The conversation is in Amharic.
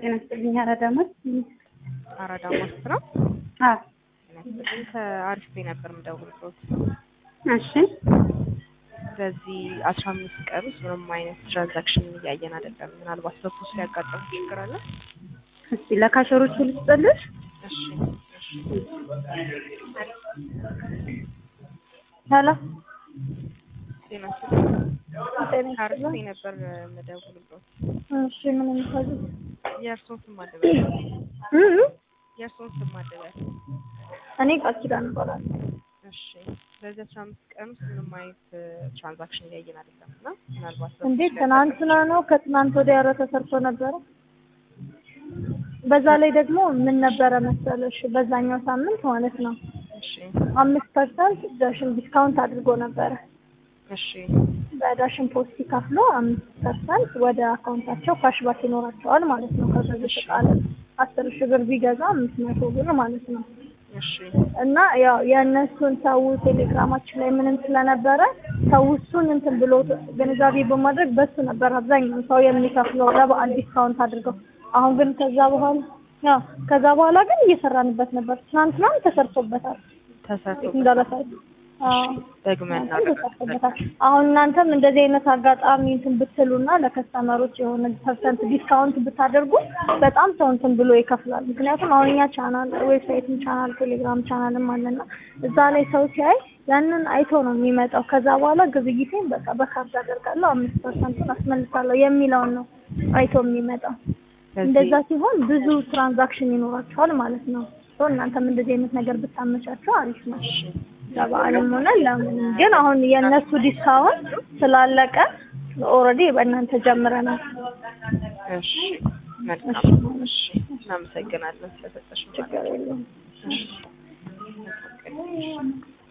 ጤና ይስጥልኝ። አራዳ ማለት አራዳ ማስት ነው። አዎ ከአሪፍ ቤ ነበር የምደውልበት። እሺ በዚህ አስራ አምስት ቀን ውስጥ ምንም አይነት ትራንዛክሽን እያየን አይደለም። ምናልባት በፖስት ሊያጋጥም ችግር አለ። እስቲ ለካሸሮቹ ልስጥልሽ። እሺ እሺ። ሄሎ ጤና ይስጥልኝ። ጤና ከአሪፍ ይስጥልኝ። ቤ ነበር የምደውልበት። እሺ ምን እንታዘዝ? የእርስዎን ስም አደበል እ እ የእርስዎን ስም አደበል። እኔ ቃል ኪዳን እባላለሁ። እሺ በዚህ አስራ አምስት ቀን ውስጥ ምንም አይነት ትራንዛክሽን እያየን አይደለም እና ምናልባት እንዴ በፖስት ትናንትና ነው ከትናንት ወዲያ ኧረ ተሰርቶ ነበረ። በዛ ላይ ደግሞ ምን ነበረ መሰለሽ በዛኛው ሳምንት ማለት ነው እሺ አምስት ፐርሰንት ዳሽን ዲስካውንት አድርጎ ነበረ። እሺ በዳሽን ፖስት ሲከፍሉ አምስት ፐርሰንት ወደ አካውንታቸው ካሽባክ ይኖራቸዋል ማለት ነው። ከገዙት ዕቃ ላይ አስር ሺህ ብር ቢገዛ አምስት መቶ ብር ማለት ነው። እሺ እና ያው የእነሱን ሰው ቴሌግራማችን ላይ ምንም ስለነበረ ሰው እሱን እንትን ብሎ ግንዛቤ በማድረግ በሱ ነበር አብዛኛውን ሰው የሚከፍለው ለበዓል ዲስካውንት አድርገው። አሁን ግን ከዛ በኋላ ያው ከዛ በኋላ ግን እየሰራንበት ነበር። ትናንትናም ተሰርቶበታል ተሰርቶበታል። እንዳረሳችሁ። አዎ ደግመን ተሰርቶበታል። አሁን እናንተም እንደዚህ አይነት አጋጣሚ እንትን ብትሉና ለከስተመሮች የሆነ ፐርሰንት ዲስካውንት ብታደርጉ በጣም ሰው እንትን ብሎ ይከፍላል። ምክንያቱም አሁን እኛ ቻናል ዌብሳይትም ቻናል ቴሌግራም ቻናልም አለና እዛ ላይ ሰው ሲያይ ያንን አይቶ ነው የሚመጣው። ከዛ በኋላ ግብይቴን በቃ በካርድ አደርጋለሁ አምስት ፐርሰንት አስመልሳለሁ የሚለውን ነው አይቶ የሚመጣው። እንደዛ ሲሆን ብዙ ትራንዛክሽን ይኖራቸዋል ማለት ነው። ሶ እናንተም እንደዚህ አይነት ነገር ብታመቻቸው አሪፍ ነው። ለበዓልም ሆነ ለምንም። ግን አሁን የእነሱ ዲስካውንት ስላለቀ ኦልሬዲ በእናንተ ጀምረናል። እሺ መልካም። እሺ እናመሰግናለን ስለሰጠሽን ችግር የለውም። እሺ